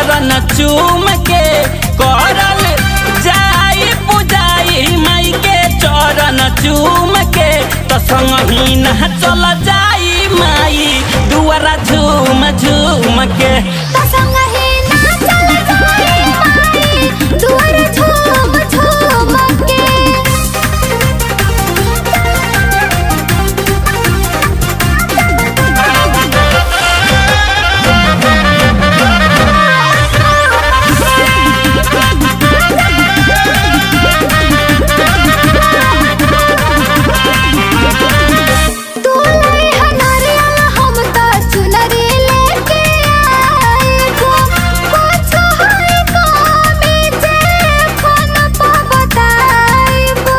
चरण चूम के करल जाई पुजाई माई के चरण चूम के तो संगही ना चल जाई माई दुआरा झूम झूम के तसंगही ना चल जाई माई दुआर झूम झूम के तू लई हनरिया हम त चुनरी लेके आएगो कुछ है कमी जे फोन पे बताएबो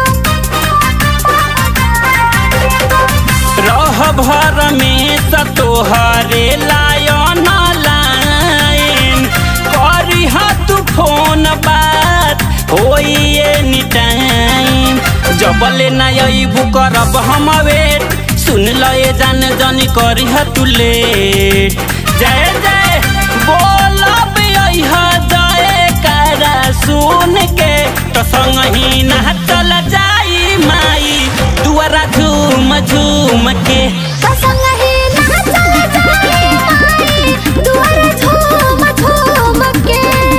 रह भर में सतोहरे लायन लाइन करी तू फोन बात होई एनी टाइम जबले ना अइबू करब हम वेट सुन ल ए जान जनी करी तू लेट जय जय बोलब अइह जय करा सुन के तो संगही ना चल जाई माई दुआरा झूम झूम के तसंगही ना चल जाई माई दुआर झूम झूम के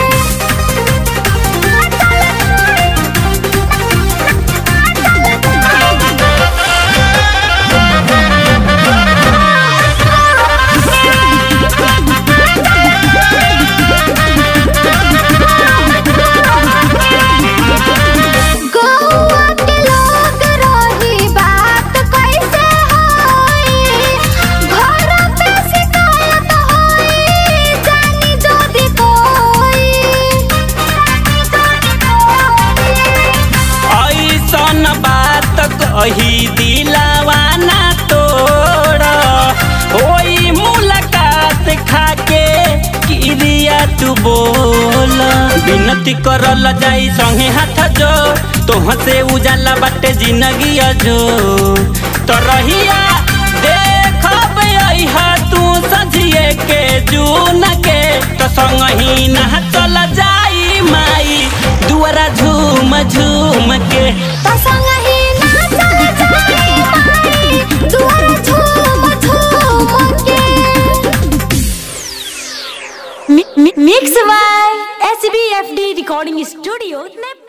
गौआ के लोग रही बात कैसे होई घर पे शिकायत होई जानी जदी कोई ऐसन बात कही दिलावा ना तोड़ होई मुलाकात खाके क्रिया तू बोल विनती करल जाई संगे हाथ जो तोह से उजाला बाटे जिंदगी अजो तो रहिया देखब अइह तू सझिए के जून के तो संगही ना चल जाई माई दुआरा झूम झूम के तसंगही ना चल जाई माई दुआर झूम झूम के Mi- mi- Mix by SBFD Recording Studio, Nepal.